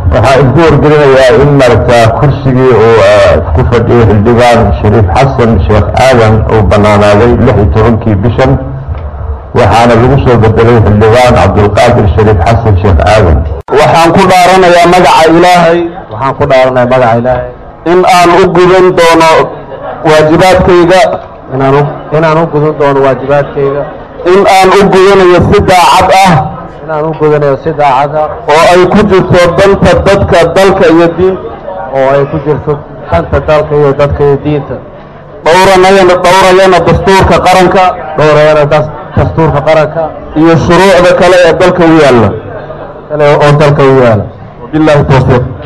waxaa idinku wargelinayaa in maaragta kursigii uu ku fadhiyay xildhibaan shariif xasan sheekh aadan uu banaanaaday lix iyo tobankii bishan waxaana lagu soo bedelay xildhibaan cabdulqaadir shariif xasan sheekh aadan waxaan ku dhaaranayaa magaca ilaahay waxaan ku dhaaranayaa magaca ilaahay in aan u gudan doono waajibaadkayga inaan u inaan u gudan doono waajibaadkayga in aan u gudanayo si daacad ah inaan u gudanayo si daacad ah oo ay ku jirto danta dadka dalka iyo diinta oo ay ku jirto danta dalka iyo dadka iyo diinta dhowranayana dhowrayana dastuurka qaranka dhowrayana dastuurka qaranka iyo shuruucda kale ee dalka u yaalla kale oo dalka u yaala wabillahi tawfiiq